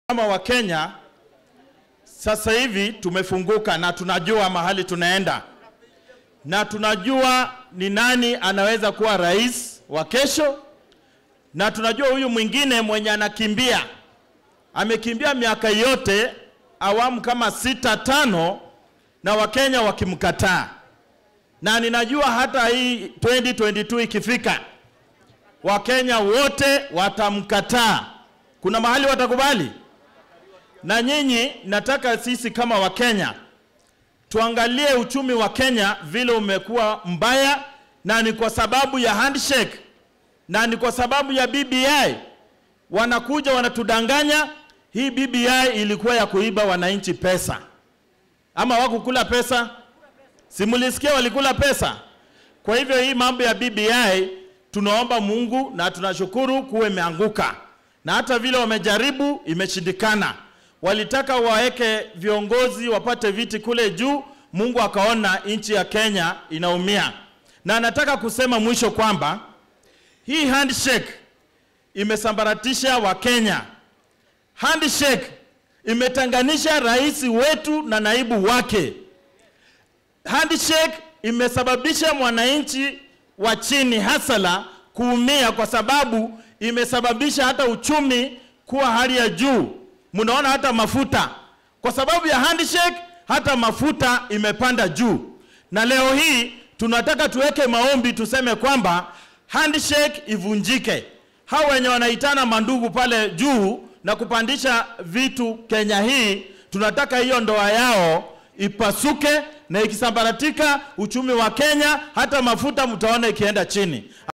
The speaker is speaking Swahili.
Kama Wakenya sasa hivi tumefunguka na tunajua mahali tunaenda na tunajua ni nani anaweza kuwa rais wa kesho, na tunajua huyu mwingine mwenye anakimbia amekimbia miaka yote awamu kama sita tano, na Wakenya wakimkataa, na ninajua hata hii 2022 ikifika, Wakenya wote watamkataa. Kuna mahali watakubali? Na nyinyi, nataka sisi kama Wakenya tuangalie uchumi wa Kenya vile umekuwa mbaya, na ni kwa sababu ya handshake, na ni kwa sababu ya BBI. Wanakuja wanatudanganya. Hii BBI ilikuwa ya kuiba wananchi pesa, ama wakukula pesa? Simulisikia walikula pesa. Kwa hivyo hii mambo ya BBI tunaomba Mungu na tunashukuru kuwa imeanguka, na hata vile wamejaribu imeshindikana. Walitaka waweke viongozi wapate viti kule juu, Mungu akaona nchi ya Kenya inaumia. Na nataka kusema mwisho kwamba hii handshake imesambaratisha Wakenya. Handshake imetenganisha rais wetu na naibu wake. Handshake imesababisha mwananchi wa chini hasala kuumia, kwa sababu imesababisha hata uchumi kuwa hali ya juu. Mnaona hata mafuta, kwa sababu ya handshake, hata mafuta imepanda juu. Na leo hii tunataka tuweke maombi, tuseme kwamba handshake ivunjike. Hao wenye wanaitana mandugu pale juu na kupandisha vitu Kenya hii, tunataka hiyo ndoa yao ipasuke, na ikisambaratika uchumi wa Kenya, hata mafuta mtaona ikienda chini.